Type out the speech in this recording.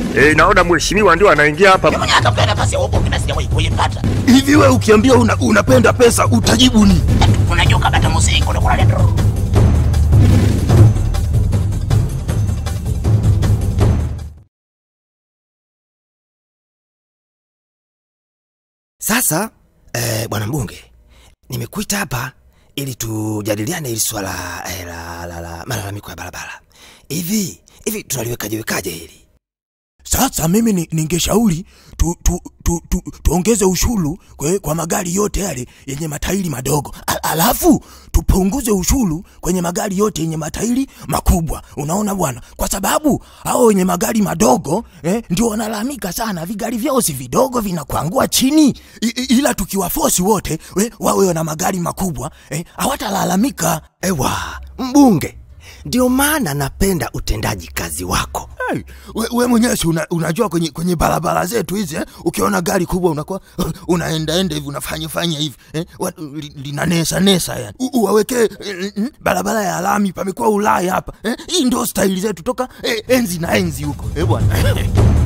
Eh, naona mheshimiwa ndio anaingia hapa. Mwenye hata kupewa nafasi ya ubunge na sijawahi kuipata. Hivi we ukiambia una, unapenda pesa utajibu ni? Unajua kabata muziki unakula ndio. Sasa eh, bwana mbunge, nimekuita hapa ili tujadiliane hili swala eh, la, la, la malalamiko ya barabara. Hivi hivi tunaliwekaje wekaje hili? Sasa mimi ni- ningeshauri tu, tu, tu, tu, tuongeze ushuru kwe, kwa magari yote yale yenye matairi madogo, Al, alafu tupunguze ushuru kwenye magari yote yenye matairi makubwa. Unaona bwana, kwa sababu hao wenye magari madogo eh, ndio wanalalamika sana, vigari vyao si vidogo vinakuangua chini, I, i, ila tukiwafosi wote we, wawe na magari makubwa eh, hawatalalamika. Ewa mbunge, ndio maana napenda utendaji kazi wako. Hey, we, we mwenyewe si una, unajua kwenye, kwenye barabara zetu hizi eh, ukiona gari kubwa unakuwa unaendaenda hivi unafanya fanya hivi eh, wa- li- linanesa nesa yani U- uwawekee eh, mm, barabara ya lami pamekuwa Ulaya hapa eh, hii ndio staili zetu toka eh, enzi na enzi huko eh, bwana